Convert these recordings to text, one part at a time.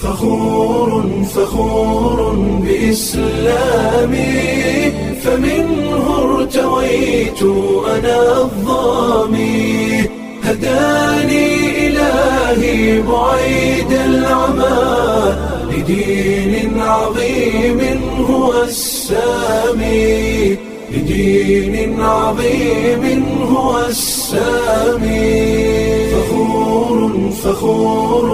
فخور فخور بإسلامي فمنه ارتويت أنا الظامي هداني إلهي بعيد العمى لدين عظيم هو السامي لدين عظيم هو السامي فخور فخور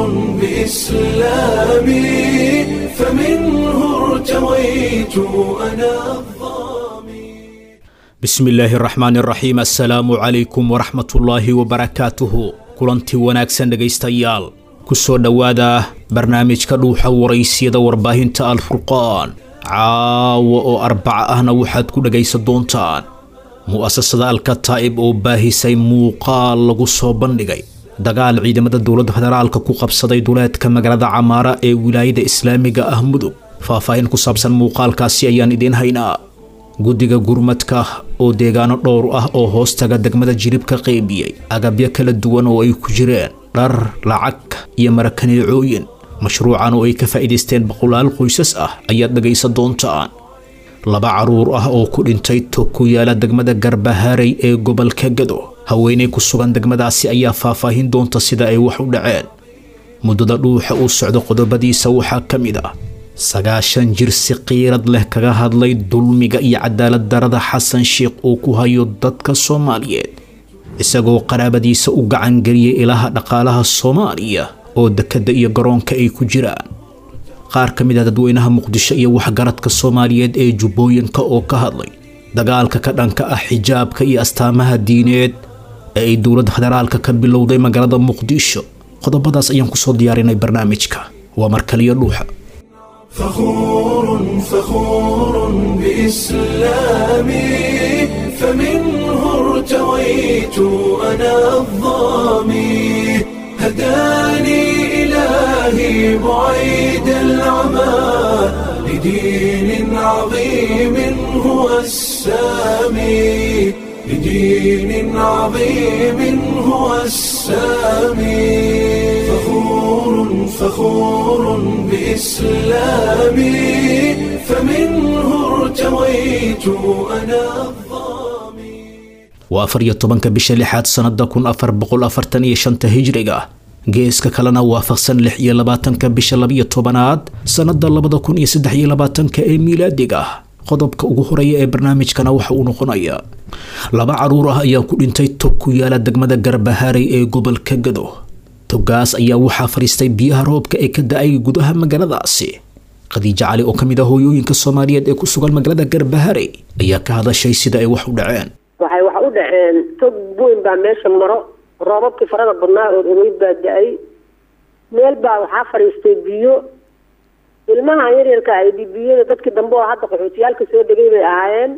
بإسلامي فمنه ارتويت أنا الظامي bismi illaahi araxmaani araxiim assalaamu calaykum waraxmatullaahi wabarakaatuhu kulantii wanaagsan dhegaystayaal ku soo dhowaada barnaamijka dhuuxa waraysyada warbaahinta alfurqaan caawa oo arbaca ahna waxaad ku dhegaysan doontaan mu'asasada alkataa'ib oo baahisay muuqaal lagu soo bandhigay dagaal ciidamada dowladda federaalka ku qabsaday duleedka magaalada camaara ee wilaayada islaamiga ah mudug faahfaahin ku saabsan muuqaalkaasi ayaan idiin haynaa guddiga gurmadka oo deegaano dhowr ah oo hoostaga degmada jirib ka qaybiyey agabyo kala duwan oo ay ku jireen dhar lacag iyo marakaneecooyin mashruucan oo ay ka faa'iidaysteen boqolaal qoysas ah ayaad dhegaysan doontaan laba carruur ah oo ku dhintay tog ku yaala degmada garbaharey ee gobolka gado haweeney ku sugan degmadaasi ayaa faahfaahin doonta sida ay wax u dhaceen muddada dhuuxa uu socdo qodobadiisa waxaa ka mid ah sagaashan jir si qiirad leh kaga hadlay dulmiga iyo cadaalad darada xasan sheikh uu ku hayo dadka soomaaliyeed isagoo qaraabadiisa u gacangeliyay ilaha dhaqaalaha soomaaliya oo dekedda iyo garoonka ay ku jiraan qaar ka mid ah dadweynaha muqdisho iyo waxgaradka soomaaliyeed ee jubbooyinka oo ka hadlay dagaalka ka dhanka ah xijaabka iyo astaamaha diineed ee ay dowladda federaalka ka bilowday magaalada muqdisho qodobadaas ayaan kusoo diyaarinay barnaamijka waa markaliyo dhuuxa فخور فخور بإسلامي فمنه ارتويت أنا الظامي هداني إلهي بعيد العمى لدين عظيم هو السامي لدين عظيم هو السامي فخور فخور بإسلامي فمنه ارتويت أنا الظامي waa afar iyo tobanka bisha lixaad sannada kun afar boqol afartan iyo shanta hijriga geeska kalena waafaqsan lix iyo labaatanka bisha labiyo tobanaad sannada labada kun iyo saddex iyo labaatanka ee miilaadiga qodobka ugu horeeya ee barnaamijkana waxa uu noqonayaa laba carruur ah ayaa ku dhintay tog ku yaala degmada garbaharey ee gobolka gado togaas ayaa waxaa fadhiistay biyaha roobka ee ka da-ay gudaha magaaladaasi khadiijo cali oo ka mid ah hooyooyinka soomaaliyeed ee ku sugan magaalada garbaharey ayaa ka hadashay sida ay wax u dhaceen waxay wax u dhaceen tog weyn baa meesha maro roobabkii farada badnaa oo ogeyd baa da-ay meel baa waxaa fadhiistay biyo ilmaha yaryarka ay biyada dadkii dambe oo hadda qaxootiyaalka soo degay bay ahaayeen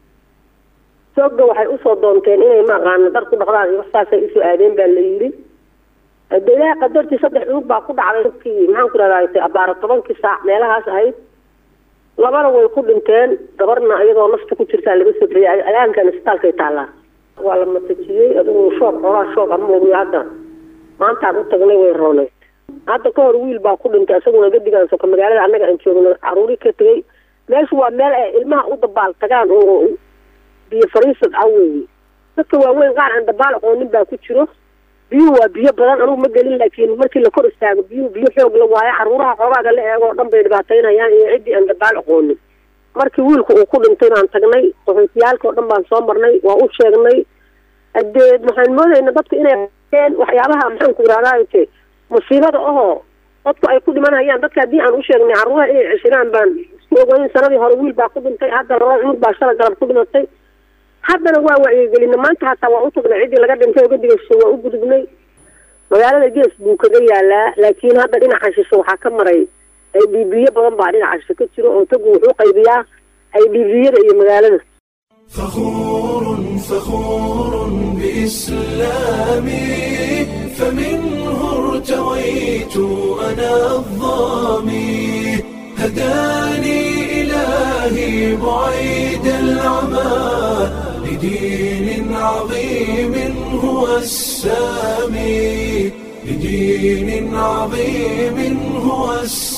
togga waxay usoo doonteen inay maaqaana dhar ku dhaqdaan iyo waxsaasay usoo aadeen baa la yidhi de ilaaha qadartii saddex cunug baa ku dhacday dadkii maxaan ku rahdaa abaara tobankii saac meelahaas ahayd labana way ku dhinteen gabarna iyadoo nafta ku jirtaa laga sofriyay ayaankan isbitaalkay taallaa waa la matajiyey adigu shoog xoogaa shoog ama ogiyo hadda maantaan u tagnay way roonay hadda ka hor wiil baa ku dhintay isaguna gadigaan soka magaalada annaga aan joogno caruuri ka tegay meeshu waa meel ay ilmaha u dabaal tagaan oo biyo fariisad ah weeye dadka waaweyn qaar aan dabaal aqoonin baa ku jiro biyuhu waa biyo badan anugu ma gelin laakiin markii la kor istaago biyuhu biyo xoog la waayo caruuraha xoogaaga la eego o dhan bay dhibaataynayaan iyo ciddii aan dabaal aqoonin markii wiilku uu ku dhintay baan tagnay qaxootiyaalka oo dhan baan soo marnay waa u sheegnay hadee waxaan moodayna dadku inay een waxyaabaha maxaan ku irahdaate musiibada ahoo dadku ay ku dhimanayaan dadka haddii aan u sheegnay carruuraha inay ceshiraan baan isku ogeyn sanadii hore wiil baa ku dhintay hadda laba cunug baa shala galab ku dhimatay haddana waa wacyigelina maanta hataa waa u tagnay ciddii laga dhintay oo gadigayso waa u gudubnay magaalada gees buu kaga yaalaa laakiin hadda dhinaca shishe waxaa ka maray ay dhiibiyo badan baa dhinaca shishe ka jiro oo tagu wuxuu qaybiyaa ay dhiibiyada iyo magaalada فخور فخور بإسلامي فمنه ارتويت أنا الظامي هداني إلهي بعيد العمى لدين عظيم هو السامي لدين عظيم هو السامي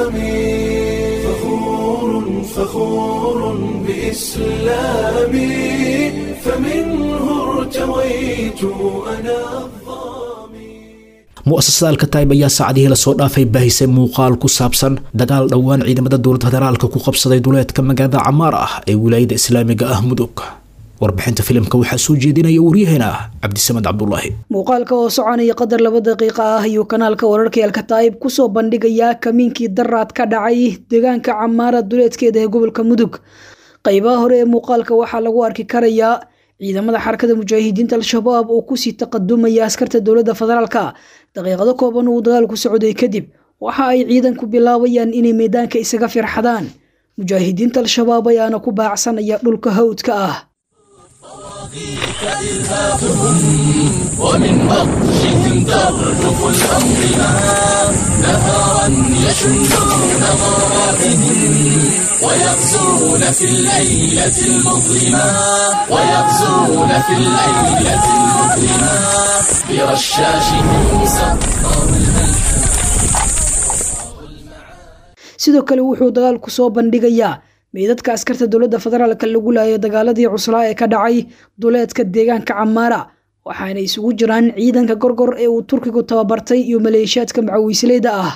السامي فخور فخور بإسلامي فمنه ارتويت أنا الظامي mu'asasada alkataib ayaa saacadihii lasoo dhaafay baahisay muuqaal ku saabsan dagaal dhowaan ciidamada dowladda federaalka ku qabsaday duleedka magaalada camaar ah ee wilaayada islaamiga ah mudug warbixinta filimka waxaa soo jeedinaya waryaheena cabdisamed cabdulaahi muuqaalka oo soconaya qadar laba daqiiqa ah ayuu kanaalka wararka alkataa'ib kusoo bandhigayaa kamiinkii daraad ka dhacay deegaanka camaara duleedkeeda ee gobolka mudug qaybaha hore ee muuqaalka waxaa lagu arki karayaa ciidamada xarakada mujaahidiinta al-shabaab oo kusii taqadumaya askarta dowladda federaalka daqiiqado kooban uu dagaalku socday kadib waxa ay ciidanku bilaabayaan inay meedaanka isaga firxadaan mujaahidiinta al-shabaab ayaana ku baacsanaya dhulka hawdka ah ومن بطشهم ترجف الأنظمة نهارا يشنون مراحهم ويغزون في الليلة المظلمة ويغزون في الليلة المظلمة برشاشهم سطر sidoo kale wuxuu dagaalku soo bandhigayaa meydadka askarta dowladda federaalka lagu laayay dagaaladii cuslaa ee ka dhacay duleedka deegaanka camaara waxaana isugu jiraan ciidanka gorgor ee uu turkigu tababartay iyo maleeshiyaadka macawiisleyda ah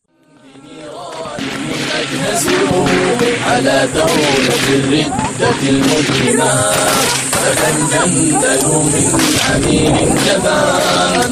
على دولة الردة المجرمة فتندمدلوا من عميل جبان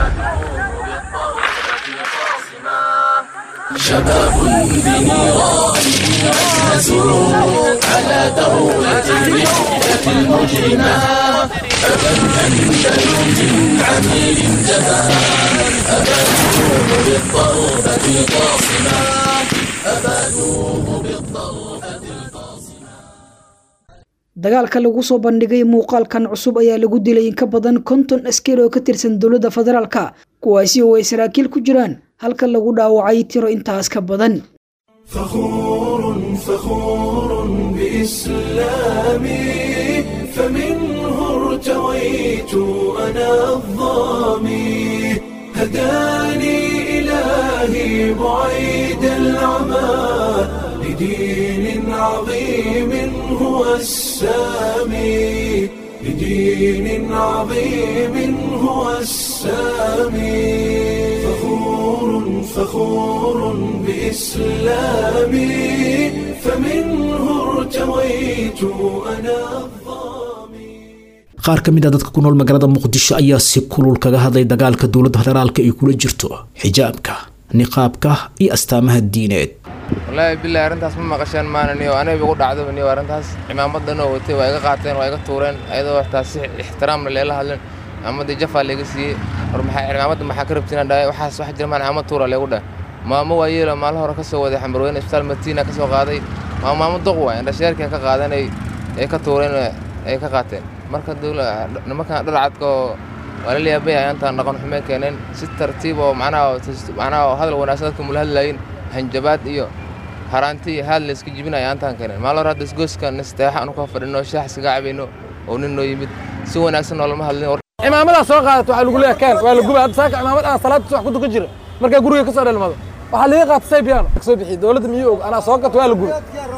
شباب بنيران أجهزوا على دولة الردة المجرمة فتندمدلوا من عميل جبان أبادوه بالضربة القاصمة أبادوه بالضربة القاصمة dagaalka lagu soo bandhigay muuqaalkan cusub ayaa lagu dilay in ka badan konton askari oo ka tirsan dowladda federaalka kuwaasi oo ay saraakiil ku jiraan halka lagu dhaawacay tiro intaas ka badan فخور فخور بإسلامي فمنه ارتويت أنا الظامي هداني إلهي بعيد العمى لدين عظيم هو السامي لدين عظيم هو السامي فخور فخور بإسلامي فمنه ارتويت أنا الظامي qaar ka mid a dadka ku nool magaalada muqdisho ayaa si kulul kaga hadlay dagaalka dowladda federaalka ay kula jirto xijaabka niqaabka iyo astaamaha diineed wallaahi bilahi arrintaas ma maqasheen maananiyo aniga igu dhacdaba niyo arrintaas cimaamadan oo watay waa iga qaateen waa iga tuureen ayadoo waxtaa si ixtiraamna leela hadlen cimaamadii jafaa layga siiyey war maxaa cimaamadda maxaa ka rabtiin dhahay waxaas wax jira maan cimaamad tuura laygu dhah maamo waa yeelo maalin hore ka soo waday xambarweyne isbitaal matiina ka soo qaaday maa maamo doq waay indhasheerkii ka qaadan ay ka tuureen ay ka qaateen marka nimankan dharcadka oo waa la leeyahay bay ayaantaan dhaqan xumee keeneen si tartiib oo macnaha macnaha hadal wanaagsan dadka mula hadlayin hanjabaad iyo haraanti iyo haad la iska jibinaya ayaantaan keeneen maalin hore hadda isgoyskan isteexa anu ka fadhino shaax iskaga cabayno oo nin noo yimid si wanaagsan noolama hadlin cimaamadaa soo qaadato waxaa lagu leeyahay keen waa la gubay hadda saaka cimaamad aan salaadta wax ku dukan jira markaa guriga ka soo dhalmado waxaa laga qaatay saybiyaano soo bixiy dowladda miyuu og anaa soo gato waa la gubay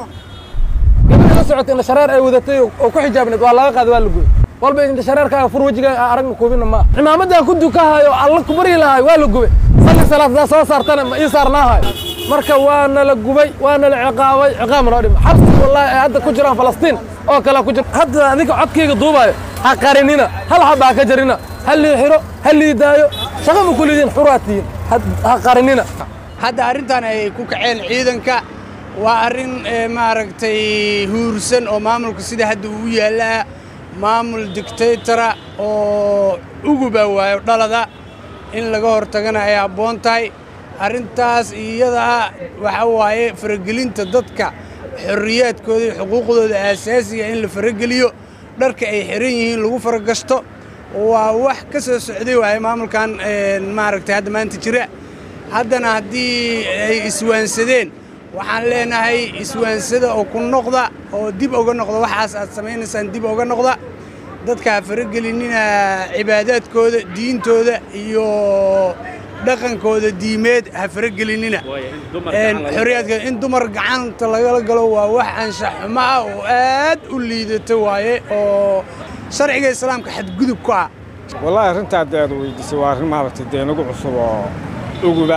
gabadha la socotay indha shareer ay wadatay oo ku xijaabneed waa laga qaaday waa la gubay walba indha shareerkaaga fur wejiga aragna kuubina maaha cimaamadan ku dukahayo alla ku baryi lahay waa la gubay salli salaad hadaa soo saartana ma ii saarnaahayo marka waana la gubay waana la ciqaabay ciqaab noo dhima xabsi wallaahi ay hadda ku jiraan falastiin oo kale ku jira hadda adinka codkayga duubayo ha qarinina hal xaba ha ka jarina ha lii xiro ha lii daayo shaqa ma kulidiin xuraatiyin ha qarinina hadda arrintan ay ku kaceen ciidanka waa arrin maaragtay huursan oo maamulka sida hadda uu yaallaa maamul dictaytora oo uguba waayo dhalada in laga hortagana ay habboon tahay arrintaas iyadaa waxa waaye faragelinta dadka xorriyaadkooda iyo xuquuqdooda aasaasiga in la farageliyo dharka ay xiran yihiin lagu faragashto waa wax ka soo socday waaye maamulkan maaragtay hadda maanta jira haddana haddii ay iswaansadeen waxaan leenahay iswaansada oo ku noqda oo dib oga noqda waxaas aad samaynaysaan dib oga noqda dadka ha faragelinina cibaadaadkooda diintooda iyo dhaqankooda diimeed ha faragelinina xorriyaadka in dumar gacanta lagala galo waa wax anshax xumo ah oo aad u liidata waaye oo sharciga islaamka xadgudub ku ah wallaahi arrintaa dee aad weydiisay waa arrin maaragtay dee nagu cusub oo uguba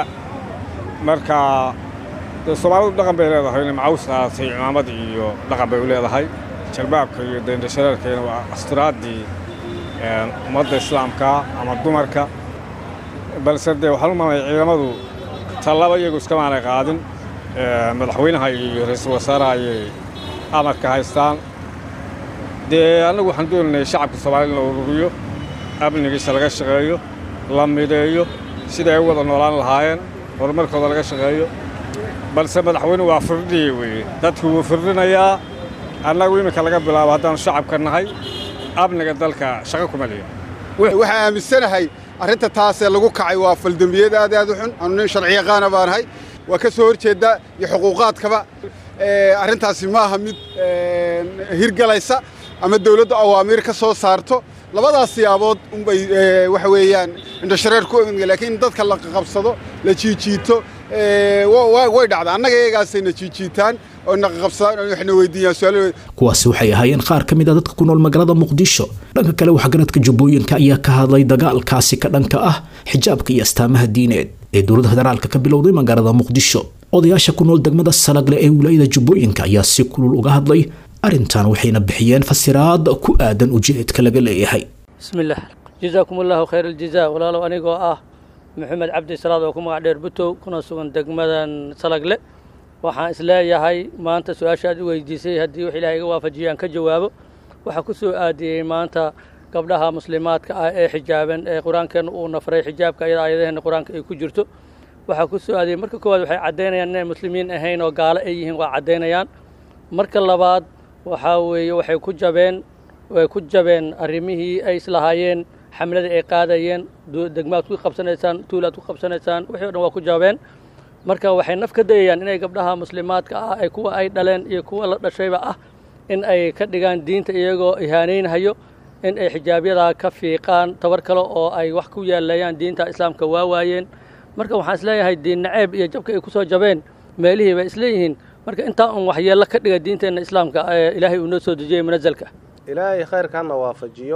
marka dee soomaalidu dhaqan bay leedahay inay macaws qaadatay cimaamad iyo dhaqan bay u leedahay jalbaabka iyo deendhashareerkayna waa astiraadii ummadda islaamka ama dumarka balse dee waxaan u maamaya ciidamadu tallaba iyagu iskamaanay qaadin madaxweynaha iyo ra'iisul wasaaraha ayay amarka haystaan dee annagu waxaan doonaynay shacabka soomaalida in la ururiyo amnigiisa laga shaqeeyo la mideeyo siday ay u wada noolaan lahaayeen horumarkooda laga shaqeeyo balse madaxweyne waa firdhiye weeye dadku wuu firdhinayaa annagu iminka laga bilaabo haddaanu shacabka nahay amniga dalka shaqo kuma liyo waxaan aaminsanahay arrinta taasee lagu kacay waa faldembiyad aad aad u xun anu nin sharci yaqaana baanahay waa ka soo horjeedda iyo xuquuqaadkaba arrintaasi ma aha mid hirgalaysa ama dawladdu awaamiir ka soo saarto labadaas siyaabood unbay waxa weeyaan indhashareer ku laakiin dadka la qabsado la jiijiito way dhacda annaga iyagaasayna jiijiitaan oo naqaqabsadaan oo waxna weydiiyaan su'aalo kuwaasi waxay ahaayeen qaar ka mid a dadka ku nool magaalada muqdisho dhanka kale waxgaradka jubbooyinka ayaa ka hadlay dagaalkaasi ka dhanka ah xijaabka iyo astaamaha diineed ee dowladda federaalka ka bilowday magaalada muqdisho odayaasha ku nool degmada salagle ee wilaayada jubbooyinka ayaa si kulul uga hadlay arrintan waxayna bixiyeen fasiraad ku aadan ujeedka laga leeyahay bismillaah jazaakum allaahu khayr aljazaa walaalow anigoo ah maxamed cabdi salaad oo ku magac dheer butow kuna sugan degmadan salagle waxaan isleeyahay maanta su-aasha aad i weydiisay haddii wax ilahay iga waafajiya aan ka jawaabo waxaa ku soo aadiyey maanta gabdhaha muslimaadka ah ee xijaaban ee qur-aankeenna uu nafray xijaabka iyada aayadaheenna qur-aanka ay ku jirto waxaa ku soo aadiyey marka koowaad waxay caddaynayaan inay muslimiin ahayn oo gaalo ay yihiin waa caddaynayaan marka labaad waxaa weeye waxay ku jabeen way ku jabeen arrimihii ay islahaayeen xamladii ay qaadayeen degmaad ku qabsanaysaan tuulaad ku qabsanaysaan wixii o dhan waa ku jabeen marka waxay naf ka dayayaan inay gabdhaha muslimaadka ah ee kuwa ay dhaleen iyo kuwa la dhashayba ah in ay ka dhigaan diinta iyagoo ihaanaynhayo in ay xijaabyadaa ka fiiqaan tabar kale oo ay wax ku yaaleeyaan diinta islaamka waa waayeen marka waxaan isleeyahay diin naceeb iyo jabka ay ku soo jabeen meelihii bay isleeyihiin marka intaa un waxyeello ka dhiga diinteenna islaamka ee ilaahay uu noo soo dejiyey munasalka ilaahay khayrkaana waafajiyo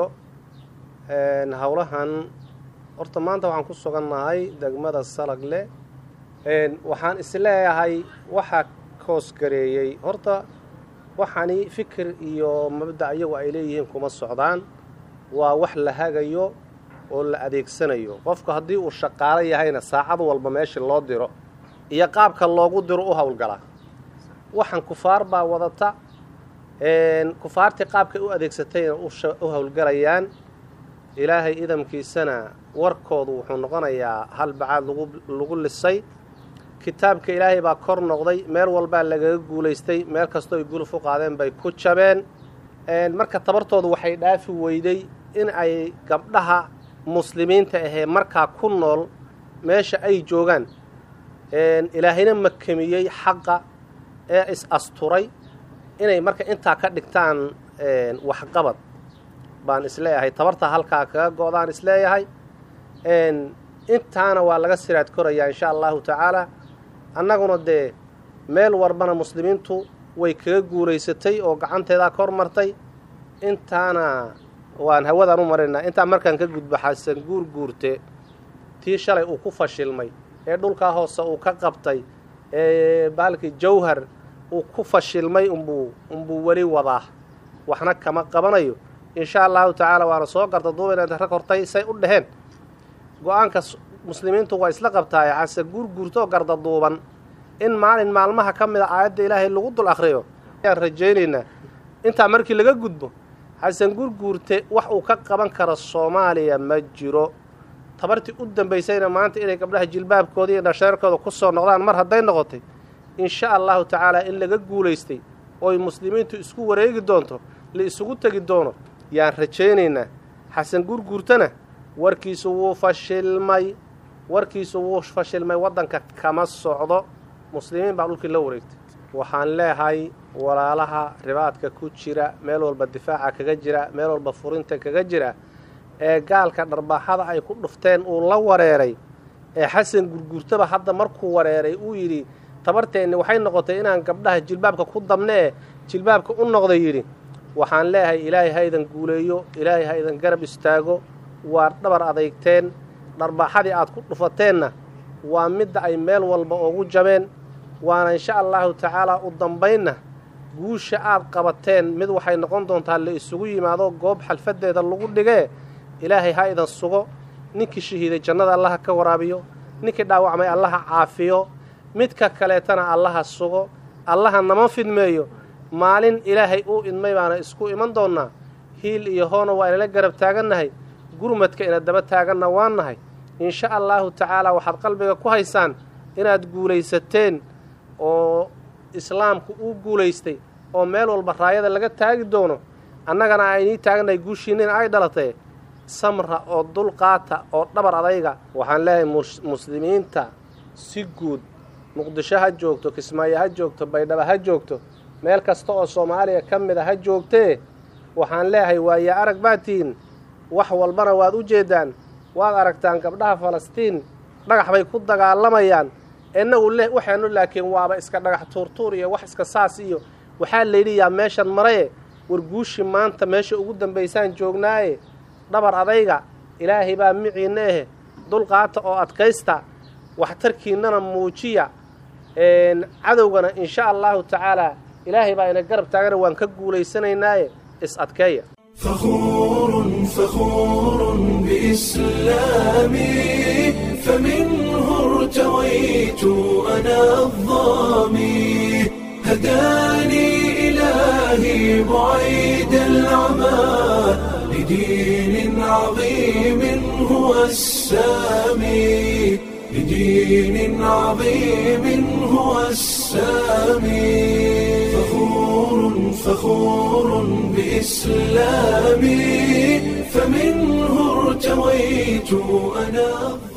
howlahan horta maanta waxaan ku sugannahay degmada salagle waxaan isleeyahay waxaa koosgareeyey horta waxani fikir iyo mabda' iyagu ay leeyihiin kuma socdaan waa wax la hagayo oo la adeegsanayo qofku haddii uu shaqaalo yahayna saacad walba meeshii loo diro iyo qaabka loogu diro u howlgalaa waxaan kufaar baa wadata kufaartii qaabkay u adeegsatayna u howlgalayaan ilaahay idamkiisana warkoodu wuxuu noqonayaa hal bacaad lagu lisay kitaabka ilaahay baa kor noqday meel walbaa lagaga guulaystay meel kastoo ay guluf u qaadeen bay ku jabeen marka tabartoodu waxay dhaafi weyday in ay gabdhaha muslimiinta ahee markaa ku nool meesha ay joogaan ilaahayna makamiyey xaqa ee is asturay inay marka intaa ka dhigtaan waxqabad baan isleeyahay tabarta halkaa kaga go-daan isleeyahay intaana waa laga siraad korayaa insha allahu tacaala annaguna dee meel warbana muslimiintu way kaga guulaysatay oo gacanteedaa kor martay intaana waan hawadaan u maraynaa intaa markaan ka gudba xasan guur guurte tii shalay uu ku fashilmay ee dhulkaa hoose uu ka qabtay ee baalkii jawhar uu ku fashilmay umbuu umbuu weli wadaa waxna kama qabanayo insha allahu tacaala waana soo garta duubayna rag hortay say u dheheen go-aanka muslimiintu waa isla qabtaaye xase guurguurtoo garda duuban in maalin maalmaha ka mid a aayadda ilaahay lagu dul akhriyo ayaan rajaynaynaa intaa markii laga gudbo xasan guurguurte wax uu ka qaban karo soomaaliya ma jiro tabartii u dambaysayna maanta inay gabdhaha jilbaabkooda iyo dhasheerkooda ku soo noqdaan mar hadday noqotay insha allahu tacaala in laga guulaystay ooy muslimiintu isku wareegi doonto la isugu tegi doono yaan rajaynaynaa xasan guurguurtana warkiisu wuu fashilmay warkiisu wuu fashilmay waddanka kama socdo muslimiin baa dhulkii la wareegtay waxaan leehay walaalaha ribaadka ku jira meel walba difaaca kaga jira meel walba furinta kaga jira ee gaalka dharbaaxada ay ku dhufteen uu la wareeray ee xasan gurgurtaba hadda markuu wareeray uu yidhi tabarteenni waxay noqotay inaan gabdhaha jilbaabka ku dabnee jilbaabka u noqday yidhi waxaan leeyahay ilaahay ha idan guuleeyo ilaahay ha idan garab istaago waa dhabar adeygteen dharbaaxadii aad ku dhufateenna waa midda ay meel walba ugu jabeen waana insha allahu tacaalaa u dambaynna guusha aad qabateen mid waxay noqon doontaa la isugu yimaado goob xalfaddeeda lagu dhigee ilaahay ha idan sugo ninkii shahiiday jannada allaha ka waraabiyo ninkii dhaawacmay allaha caafiyo midka kaleetana allaha sugo allaha nama fidmeeyo maalin ilaahay uu idmay baana isku iman doonnaa hiil iyo hoona waa inala garab taagannahay gurmadka ina daba taaganna waan nahay insha allaahu tacaalaa waxaad qalbiga ku haysaan inaad guulaysateen oo islaamku uu guulaystay oo meel walba raayada laga taagi doono annagana aynii taagannahay guushiinina ay dhalatee samra oo dulqaata oo dhabar adayga waxaan leeyahay muslimiinta si guud muqdisho ha joogto kismaayo ha joogto baydhaba ha joogto meel kasta oo soomaaliya ka mid a ha joogtee waxaan leeyahay waaye arag baad tihiin wax walbana waad u jeeddaan waad aragtaan gabdhaha falastiin dhagax bay ku dagaalamayaan innagu le waxaanu laakiin waaba iska dhagax tuurtuur iyo wax iska saas iyo waxaa layidhi yaa meeshan maraye war guushi maanta meesha ugu dambaysaan joognaaye dhabar adayga ilaahay baa miciinna ahe dulqaata oo adkaysta waxtarkiinnana muujiya cadowgana insha allaahu tacaalaa ilaahay baa ina garab taagana waan ka guulaysanaynaaye is adkeeya فخور فخور بإسلامي فمنه ارتويت أنا الظامي هداني إلهي بعيد العمى لدين عظيم هو السامي لدين عظيم هو السامي فخور فخور بإسلامي فمنه ارتويت أنا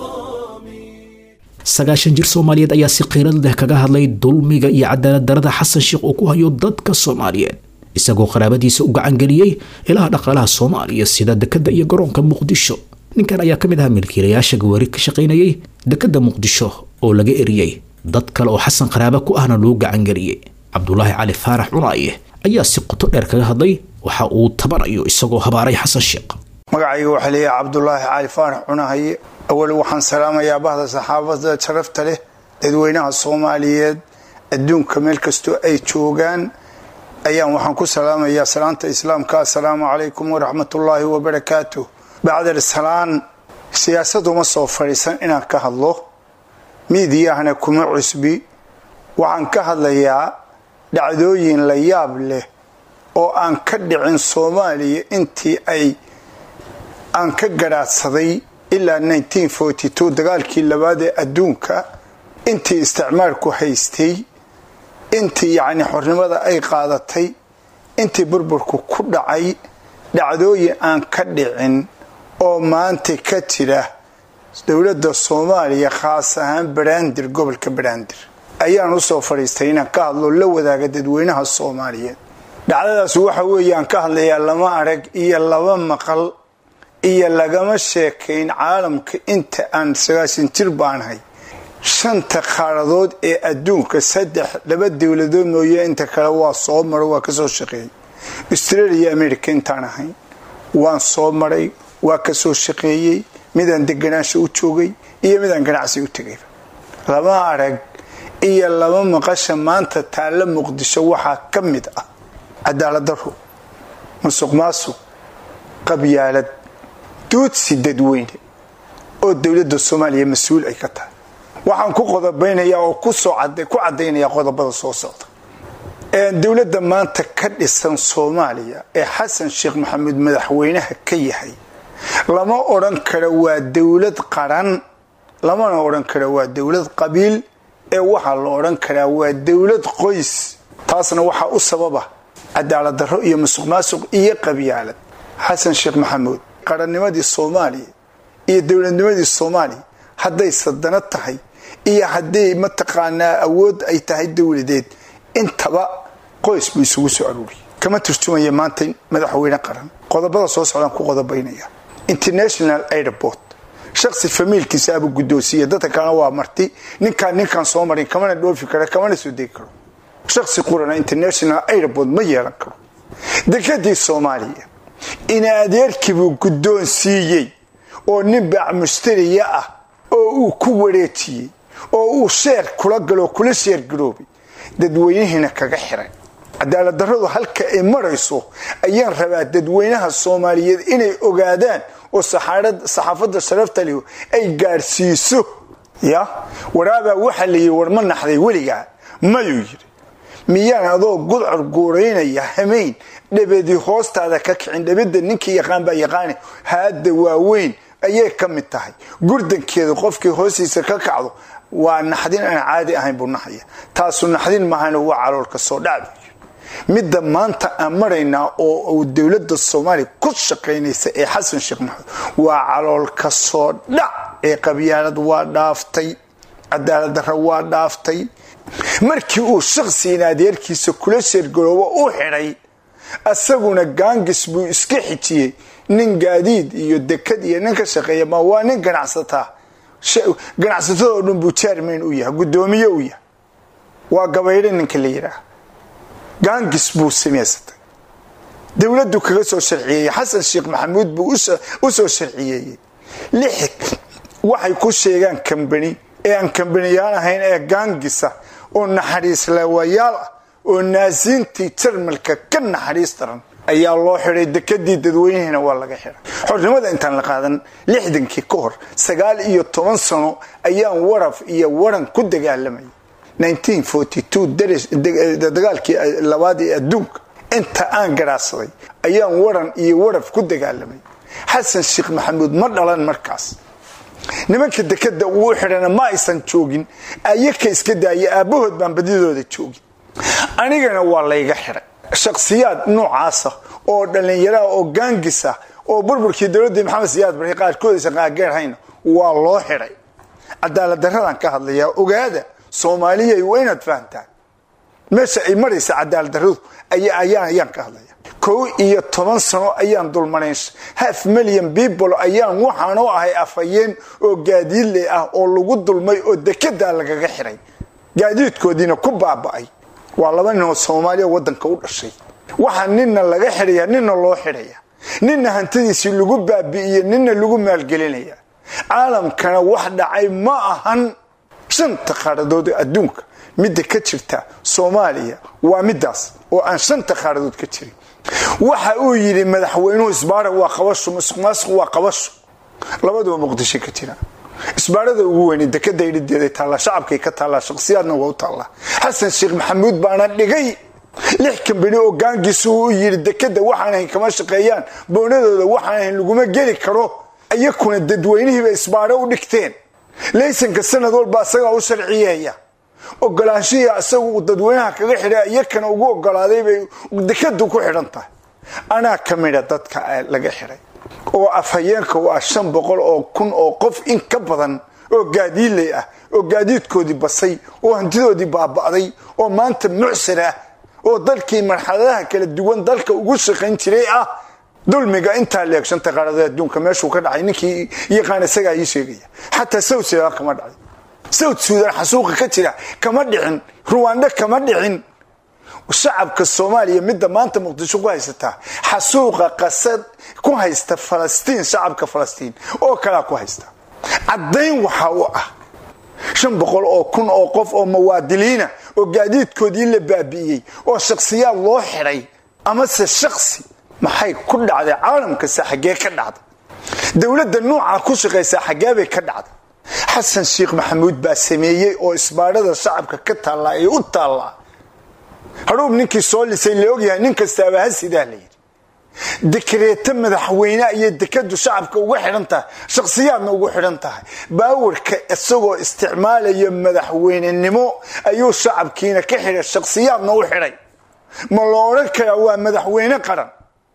sagaashan jir soomaaliyeed ayaa si qiirad leh kaga hadlay dulmiga iyo cadaalad darada xasan sheekh uu ku hayo dadka soomaaliyeed isagoo qaraabadiisa u gacangeliyey ilaha dhaqaalaha soomaaliya sida dekadda iyo garoonka muqdisho ninkan ayaa ka mid ahaa milkiilayaasha gawaari ka shaqaynayay dekadda muqdisho oo laga eriyey dad kale oo xasan qaraaba ku ahna loo gacangeliyey cabdulaahi cali faarax cunaaye ayaa si qoto dheer kaga hadlay waxa uu tabanayo isagoo habaaray xasan sheekh magacayga waxaa leeyahay cabdulaahi cali faarax cunahaye awal waxaan salaamayaa bahda saxaafada sharafta leh dadweynaha soomaaliyeed adduunka meel kastoo ay joogaan ayaan waxaan ku salaamayaa salaanta islaamka assalaamu calaykum waraxmatullaahi wabarakaatu bacdal salaan siyaasaduma soo fadhiisan inaan ka hadlo miidiyahana kuma cusbi waxaan ka hadlayaa dhacdooyin la yaab leh oo aan ka dhicin soomaaliya intii ay aan ka garaadsaday ilaa dagaalkii labaad ee adduunka intii isticmaalku haystay intii yacni xornimada ay qaadatay intii burburku ku dhacay dhacdooyin aan ka dhicin oo maanta ka jira dowladda soomaaliya khaas ahaan baraandir gobolka baraandir ayaan usoo fadhiistay inaan ka hadlo la wadaaga dadweynaha soomaaliyeed dhacdadaas waxa weeye aan ka hadlayaa lama arag iyo laba maqal iyo lagama sheekayn caalamka inta aan sagaashan jir baanahay shanta qaaradood ee adduunka saddex laba dowladood mooye inta kale waa soo maro waa kasoo shaqeeyay australia america intaan ahayn waan soo maray waa kasoo shaqeeyey midaan deganaansha u joogay iyo midaan ganacsi u tegayba lama arag iyo laba maqasha maanta taalla muqdisho waxaa ka mid ah cadaalad daro musuq maasuq qabyaalad doodsi dadweyne oo dowladda soomaaliya mas-uul ay ka tahay waxaan ku qodobaynayaa oo ku cadaynayaa qodobada soo socda dowladda maanta ka dhisan soomaaliya ee xasan sheekh maxamuud madaxweynaha ka yahay lama odhan karo waa dowlad qaran lamana odhan karo waa dowlad qabiil ee waxaa la odhan karaa waa dowlad qoys taasna waxaa u sababa cadaalad darro iyo musuq maasuq iyo qabyaalad xasan sheekh maxamuud qarannimadii soomaaliya iyo dowladnimadii soomaaliya hadday sadano tahay iyo hadday mataqaanaa awood ay tahay dowladeed intaba qoys buu isugu soo aruuriyay kama turjumaya maanta madaxweyne qaran qodobada soo socdaan ku qodobaynaya international airport shaksi famiilkiisa abuu guddoonsiiya dadka kalena waa marti ninkaan ninkaan soo marin kamana dhoofi kara kamana soo degi karo shaksi qurana international airport ma yeelan karo dekadii soomaaliya ina adeerkiibuu guddoonsiiyey oo nin baac mushtariya ah oo uu ku wareejiyey oo uu sheer kula galo kula sheer garoobay dadweynihiina kaga xiray cadaalad darradu halka ay marayso ayaan rabaa dadweynaha soomaaliyeed inay ogaadaan oo saxaafadda sharafta lihu ay gaadhsiiso ya waraabaa waxaa la yidhi war ma naxday weligaa mayuu yidhi miyaan adoo gudcur guuraynaya hamayn dhabadii hoostaada ka kicin dhabada ninkii yaqaan baa yaqaani haadda waaweyn ayay ka mid tahay gurdankeeda qofkii hoostiisa ka kacdo waa naxdin aan caadi ahayn buu naxaya taasu naxdin mahana waa caloolka soo dhac midda maanta aan maraynaa oo dowladda soomaaliya ku shaqaynaysa ee xasan sheekh maxamed waa caloolka soo dhac ee qabyaalad waa dhaaftay cadaalad darra waa dhaaftay markii uu shakhsiina adeerkiisa kula sheergaroobo u xidhay asaguna gaangis buu iska xijiyey nin gaadiid iyo dekad iyo nin ka shaqeeya ma waa nin ganacsataa ganacsatadoo dhan buu jaarmayn u yahay guddoomiye u yahay waa gabaydho ninka la yidhaah gaangis buu samaysatay dowladdu kaga soo sharciyeeyey xasan sheekh maxamuud buu u soo sharciyeeyey lix waxay ku sheegaan kambani ee aan kambaniyaan ahayn ee gaangisa oo naxariis laawayaal ah oo naasiintii jarmalka ka naxariis daran ayaa loo xidhay dekadii dadweynihiina waa laga xidhay xornimada intaan la qaadan lixdankii ka hor sagaal iyo toban sano ayaan waraf iyo waran ku dagaalamayay dagaalkii labaad ee adduunka inta aan garaadsaday ayaan waran iyo waraf ku dagaalamay xasan sheekh maxamuud ma dhalan markaas nimanka dekada uu xidhana ma aysan joogin ayaka iska daaya aabbahood baan badidooda joogin anigana waa layga xidhay shakhsiyaad noocaasa oo dhallinyaraha oo gaangisa oo burburkii dowladii maxamed siyaad barre qaarkoodaysan qaageerhayna waa loo xidhay cadaalad darradaan ka hadlayaa ogaada soomaaliyay waa inaad fahamtaan meesha ay maraysa cadaalad darradu ayaan ka hadlaya kow iyo toban sano ayaan dulmarayn half million people ayaan waxaanoo ahay afhayeen oo gaadiidle ah oo lagu dulmay oo dekedaa lagaga xiray gaadiidkoodiina ku baaba'ay waa laba nin oo soomaaliya wadanka u dhashay waxaa nina laga xidhaya nina loo xidhaya nina hantidiisii lagu baabi'iye nina lagu maalgelinaya caalamkana wax dhacay ma ahan shanta qaaradood adduunka midda ka jirta soomaaliya waa midaas oo aan shanta qaaradood ka jirin waxa uu yidhi madaxweynuhu isbaara waa qabasho musuqmaasuq waa qabasho labaduba muqdisho ka jira isbaarada ugu weyne dekada idhideeday taallaa shacabkay ka taallaa shakhsiyaadna waa u taallaa xasan sheekh maxamuud baana dhigay lix kambani oo gaangiisu u yidhi dekada waxaan ahayn kama shaqeeyaan boonadooda waxaan ahayn laguma geli karo iyakuna dadweynihiiba isbaaro u dhigteen laysanka sanad walba asagaa u sharciyeeya ogolaanshihii isagu dadweynaha kaga xidha iyakana ugu ogolaaday bay dekadu ku xidhan tahay anaa ka mida dadka laga xidhay oo afhayeenka u ah shan boqol oo kun oo qof in ka badan oo gaadiidley ah oo gaadiidkoodii basay oo hantidoodii baaba'day oo maanta mucsir ah oo dalkii marxaladaha kala duwan dalka ugu shaqayn jiray ah dulmiga intaa leeg shanta qaarada adduunka meeshuu ka dhacay ninkii yaqaan isagaa ii sheegaya xataa south sudan kama dhacay south sudan xasuuqa ka jira kama dhicin ruwando kama dhicin shacabka soomaaliya midda maanta muqdisho ku haysataa xasuuqa qasad ku haysta falastiin shacabka falastiin oo kalaa ku haysta caddayn waxa u ah shan boqol oo kun oo qof oo muwaadiliina oo gaadiidkoodii la baabi'iyey oo shakhsiyaad loo xidhay amase shaksi maxay ku dhacday caalamkase xaggee ka dhacday dowladda nuucaa ku shaqaysaa xaggeebay ka dhacday xasan sheekh maxamuud baa sameeyey oo isbaadhada shacabka ka taallaa ee u taallaa hadhuub ninkii soo lisay la ogyahay nin kastaaba ha sidaa la yidhi dikreeto madaxweyne ayay dekadu shacabka uga xidhan tahay shakhsiyaadna ugu xidhan tahay baawarka isagoo isticmaalaya madaxweynenimo ayuu shacabkiina ka xidhay shakhsiyaadna u xidhay ma la odhan karaa waa madaxweyne qaran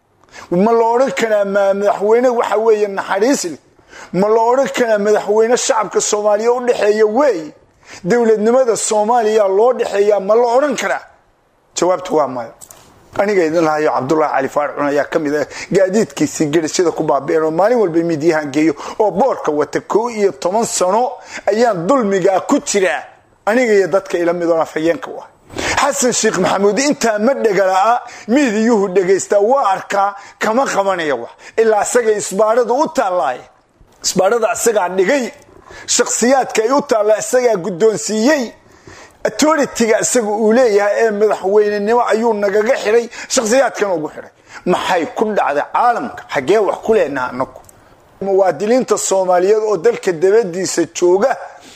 ma la odhan karaa madaxweyne waxa weeye naxariisle ma la odhan karaa madaxweyne shacabka soomaaliya u dhexeeya weeye dowladnimada soomaaliya loo dhexeeyaa ma la odhan karaa jawaabtu waa maya aniga idin lahayo cabdulaahi cali faarcun ayaa ka mid ah gaadiidkiisii gedhashada ku baabi'een oo maalin walba miidyahan geeyo oo boorka wata koo iyo toban sano ayaan dulmigaa ku jiraa aniga iyo dadka ila midoon afhayeenka u ah xasan sheekh maxamuud intaa ma dhegala'a miidiyuhu dhegaystaa waa arkaa kama qabanaya wax ilaa asagay isbaadhadu u taallaaye isbaadhada isagaa dhigay shakhsiyaadka ay u taalla isagaa guddoonsiiyey autoritiga isaga uu leeyahay ee madaxweynenimo ayuu nagaga xidhay shakhsiyaadkan ugu xidhay maxay ku dhacday caalamka xaggee wax ku leenaha anagu muwaadiniinta soomaaliyeed oo dalka dabadiisa jooga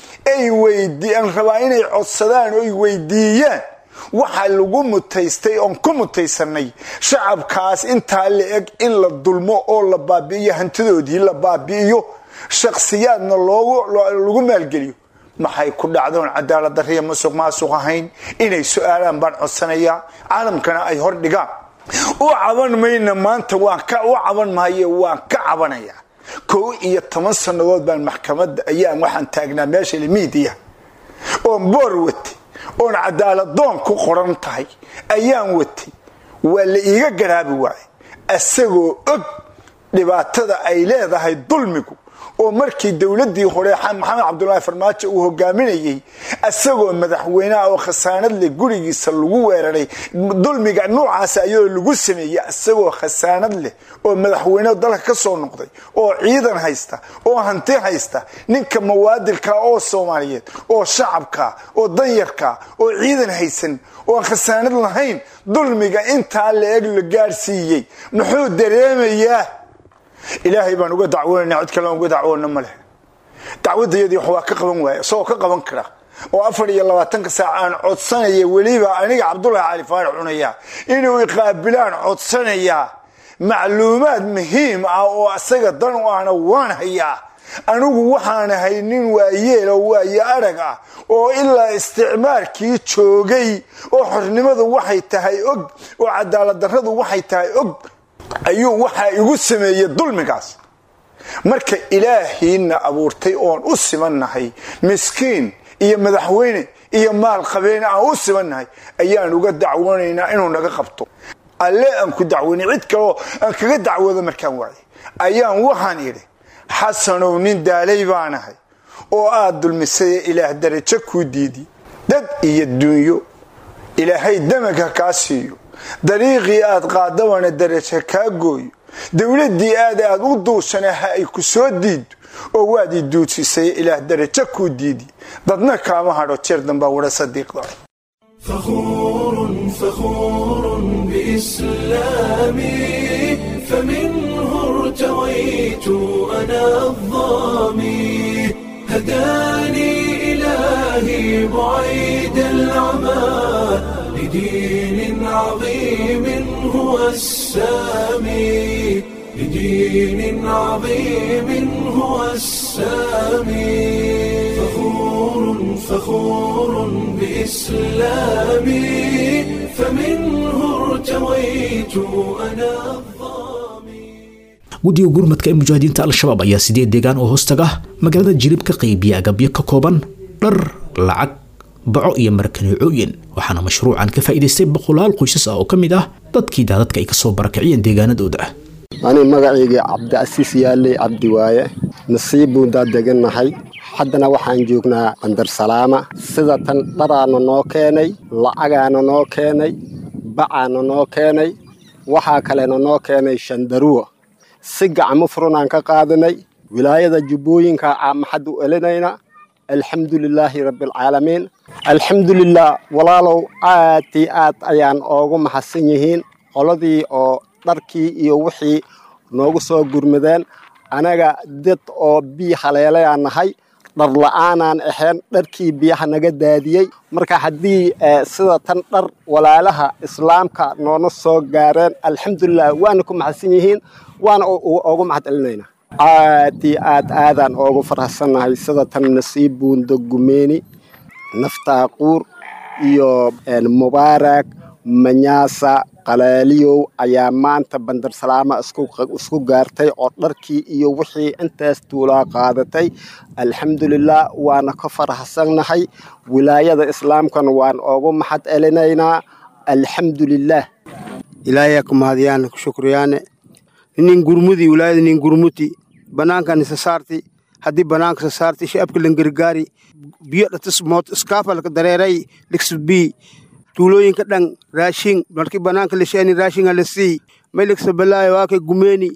ay weydian rabaa inay codsadaan oo ay weydiiyaan waxaa lagu mutaystay oon ku mutaysanay shacabkaas intaa la eg in la dulmo oo la baabi'iyo hantidoodii la baabi'iyo shakhsiyaadna lagu maalgeliyo maxay ku dhacdoon cadaalad dariya masuq maasuq ahayn inay su-aalaan baan codsanayaa caalamkana ay hor dhigaan u caban mayna maanta waan ka u caban maaye waan ka cabanaya kow iyo toban sannadood baan maxkamadda ayaan waxaan taagnaa meesha miidiya oon boor watay oon cadaaladoon ku qoran tahay ayaan watay waa la iiga garaabi waaye isagoo og dhibaatada ay leedahay dulmigu oo markii dowladii hore maxamed cabdulaahi farmaajo uu hogaaminayey isagoo madaxweyneha oo khasaanad leh gurigiisa lagu weeraray dulmiga nuucaas ayadoo lagu sameeyey isagoo khasaanad leh oo madaxweyne dalka ka soo noqday oo ciidan haysta oo hanti haysta ninka mawaadilka oo soomaaliyeed oo shacabka oo danyarka oo ciidan haysan oo khasaanad lahayn dulmiga intaa la eg la gaadhsiiyey muxuu dareemayaa ilaahay baan uga dacwoonana cid kale uga dacwoona ma leh dacwadayadii wax waa ka qaban waaya isagoo ka qaban kara oo afar iyo labaatanka saac aan codsanaya weliba aniga cabdulaahi cali faarax cunaya inuu iqaabilaan codsanayaa macluumaad muhiim ah oo asaga dan u ahna waan hayaa anigu waxaan ahay nin waayeel oo waaye arag ah oo ilaa isticmaarkii joogay oo xornimadu waxay tahay og oo cadaaladdarradu waxay tahay og ayuu waxaa igu sameeyey dulmigaas marka ilaahiina abuurtay oon u simannahay miskiin iyo madaxweyne iyo maal qabeene aan u simannahay ayaan uga dacwoonaynaa inuu naga qabto alle aan ku dacwoonay cid kaleo aan kaga dacwoodo markaan waayay ayaan waxaan idhi xasanow nin daalay baanahay oo aad dulmisaye ilaah darajo kuu diidi dad iyo duunyo ilaahay damagha kaa siiyo dariiqii aad qaadabana darajo kaa gooyo dowladdii aad aad u duushana ha ay ku soo diiddo oo waad i duudsisay ilaah darajo kuu diidi dadna kaama hadho jeer dambaa wara sadiiqda فخور فخور بإسلامي فمنه ارتويت أنا الظامي هداني إلهي بعيد العمى لدين عظيم هو السامي لدين عظيم هو السامي فخور فخور بإسلامي فمنه ارتويت أنا guddiga gurmadka ee mujaahidiinta al-shabaab ayaa sideed deegaan oo hoostaga magaalada jilib ka qaybiya agabyo ka kooban dhar lacag baco iyo markaneecooyin waxaana mashruucan ka faa'iidaystay boqolaal qoysas ah oo ka mid ah dadkii daadadka ay kasoo barakiciyeen deegaanadooda ani magacaygii cabdicasiis yaaley cabdi waaye nasiib buundaa degannahay haddana waxaan joognaa bandarsalaama sida tan dharaana noo keenay lacagaana noo keenay bacaana noo keenay waxaa kalena noo keenay shandaruwa si gacmo furunaan ka qaadanay wilaayada jubbooyinka maxad u elinayna alxamdulilaahi rabbialcaalamiin alxamdulilah walaalow aad io aad ayaan oogu maxadsan yihiin qoladii oo dharkii iyo wixii noogu soo gurmadeen anaga dad oo biyo haleelayaan nahay dhar la-aanaan ahayn dharkii biyaha naga daadiyey marka haddii sida tan dhar walaalaha islaamka noona soo gaareen alxamdulilah waana ku maxadsan yihiin waana oogu mahad celinayna aad io aad aadaan oogu farxsannahay sida tan nasiib buundo gumeeni naftaaquur iyo mubaarak manyaasa qalaaliyow ayaa maanta bandarsalaama isku gaartay oo dharkii iyo wixii intaas tuulaa qaadatay alxamdulilah waana ka faraxsannahay wilaayada islaamkana waan oogu maxad celinaynaa alxamdulilah ilaahay ku mahadiyaan ku shukriyaane nin gurmudi wilaayada nin gurmuti banaankan isa saarti haddii banaanka isa saarti shacabka lan gargaari biyo dhatis moot iskaafalka dareeray ligsbi tuulooyinka dhan raashin markii banaanka la sheeni raashinga la sii may ligsa balaayo waake gumeeni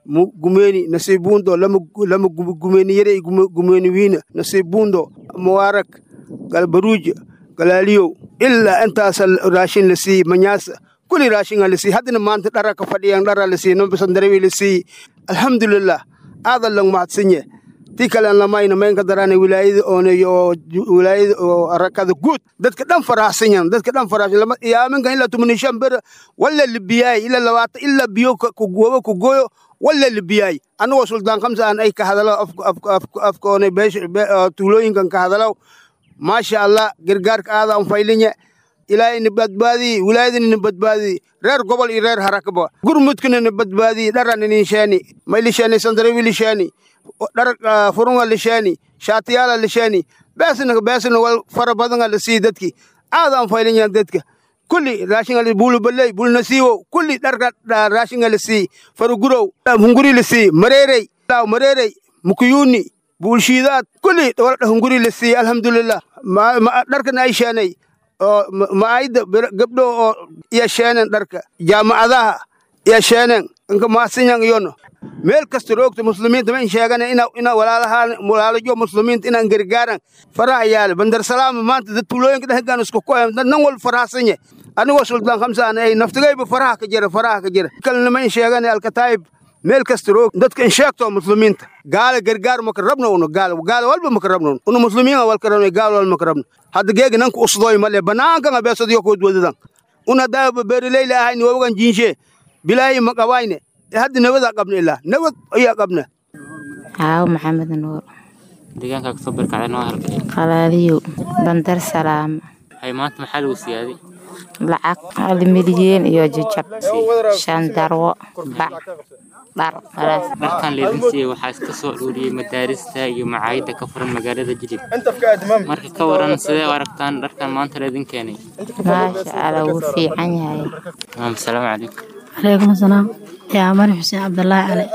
gumeeni nasiibuundo lama lama gumeeni yare gumeeni wiina nasiibuundo muwaarak galbaruuj galaaliyow ilaa intaasa raashin la sii manyaasa kuli raashinga la sii haddana maanta dhara ka fadhiyan dhara la sii nombisandarewi la sii alxamdulilah aadan lang mahadsanye ti kalen lamayna maynka darane wilaayada ooneyo oo wilaayada oo arakada guud dadka dhan faraxsanyan dadka dhan faraxsan lama yaaminkan ilaa tumanishan ber wala libiyaay ila labaata ilaa biyo kugobo kugoyo wala libiyaay anagoo sultaan kamsa aan ay ka hadalo afkoone tuulooyinkan ka hadalo maasha allah gargaarka aada an faylinye ilaahay ni badbaadiyi wilaayadani ni badbaadiyi reer gobol iyo reer harakaba gurmudkana ni badbaadiyi dharan inin sheeni may lisheeni sandarewi lisheeni dhar furunga lisheeni shaatiyaala lisheeni beesna beesna wal fara badanga la sii dadki aada an faylinyan dadka kulli raashinga bulu baley bulu nasiiwo kulli dharka raashinga la sii farugurow hunguri la sii mareerey mareerey mukuyuni buulshiidaad kulli hunguri la sii alxamdulilah dharkana ay sheenay oo maayda gabdho oo iya sheenen dharka jaamacadaha iya sheenen inka maasinyan iyono meel kasta roogta muslimiinta ma in sheegana ina ina walaalahaan walaalajo muslimiinta inaan gargaaran faraha yaale bandar salaama maanta dad tuulooyinka dhexgaan isku kohem dad nan wal farahsanye anigoo sultaan khamsa aan ay naftigayba faraha ka jira faraha ka jira kalena ma in sheegana alkataayib meel kasta roog dadka in sheegto muslimiinta gaala gargaar maka rabno uno gaala gaala walba maka rabno uno muslimiin walka rabno gaala walba maka rabno hadda geega nanka usdooy male banaanka nga beesadiyo kood wadadan una daa beeraleyla ahayni wawagan jiinshe bilaahi maqabayne hadda nabada qabna ilaa nabad ayaa qabna haawo maxamed nuur deegaanka kasoo barkacday noo halkay qalaadiyow bandar salaama hay maanta maxaa lagu siyaaday lacag hal milyan iyo jajab shan darwo bac dhar dharkan leedin siiyey waxaa iska soo ururiyey madaarista iyo macaayida ka furan magaalada jilib marka ka waran sidee u aragtaan dharkan maanta leedin keenay maasha allah wuu fiican yahay maam salaamu calaykum calaykum asalaam yaa mari xuseen cabdallaahi cali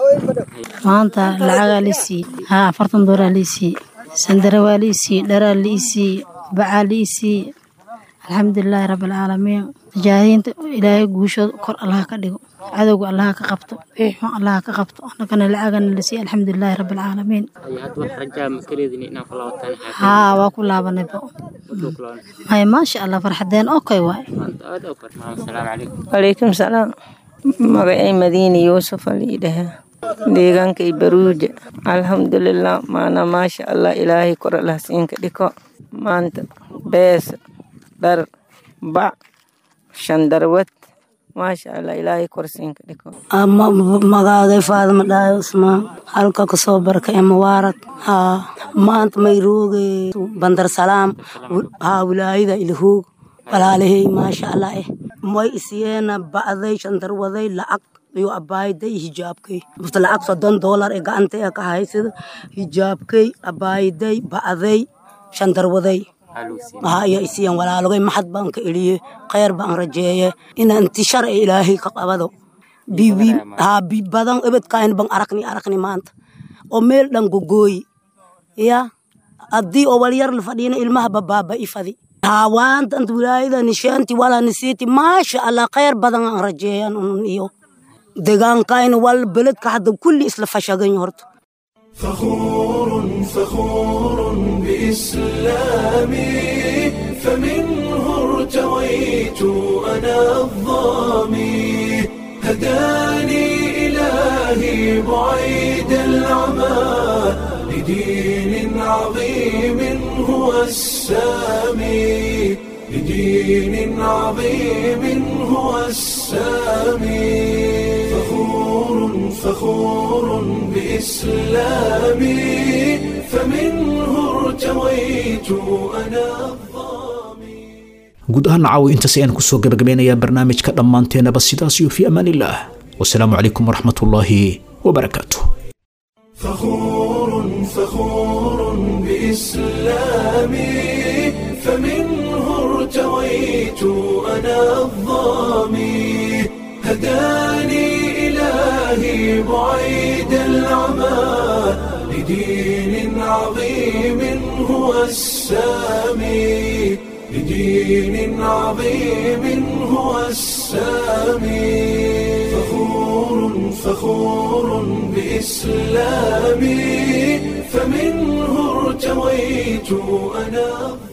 maanta lacagaa lii siiyey haa afartan dooraa lii siiyey sandare waa lii siiyey dharaa lii siiyey bacaa lii siiyey alxamdulilaahi rabbilcaalamiin mujaahidiinta ilaahay guushooda kor allaha ka dhigo cadowga allaha ka qabto wixii xun allaha ka qabto annagana lacagana la siiyey alxamdulilaahi rabbilcaalamiin hadda wax rajaa ma ka leedin inaan ku laabataan haa waa ku laabanayba maya maasha allah farxadeen okay waay aad u far maam salaamu calaykum calaykum salaam magacay madiini yuusuf aliidhaha deegaanka baruuja alxamdulilah maana maasha allah ilaahay kor allah siinka dhiko maanta bees dhar bac shandarwad maasha allah ilaahay kor siinka dhiko magaaday faadima dhaayo usmaan halka kasoo barka ee mubaarag haa maanta mayrooge bandar salaam haa wilaayada ilhoog walaalahey maasha allah eh may isiyeena ba'day shandarwaday lacag iyo abaayiday hijaabkay mufta lacag soddon doolar ee gacanta ee ka haysada hijaabkay abaayiday ba'day shandarwaday haa iyo isiyan walaalogay maxad baan ka eliye khayr baan rajeeye ina intishar ee ilaahay ka qabado bibi haa bi badan ebedkayn baan arakni arakni maanta oo meel dhan gogooyi ya haddii oo walyar la fadhiina ilmaha babaaba ifadi haa waanta anta wilaayada nishaanti walaa nisiiti maasha allah khayr badan aan rajeeyan unun iyo deegaankayna wal beledka hadda kulli isla fashagan horta فخور فخور بإسلامي فمنه ارتويت أنا الظامي هداني إلهي بعيد العمى لدين عظيم هو السامي لدين عظيم هو السامي فخور فخور بإسلامي فمنه ارتويت أنا guud ahaan caawi intaas ayaan kusoo gabagabeynayaa barnaamijka dhammaanteenaba sidaas iyo fi amaan illaah wasalaamu calaykum waraxmatullaahi wabarakaatu فخور فخور بإسلامي فمنه ارتويت أنا الظامي إلهي بعيد العمى لدين عظيم هو السامي لدين عظيم هو السامي فخور فخور بإسلامي فمنه ارتويت أنا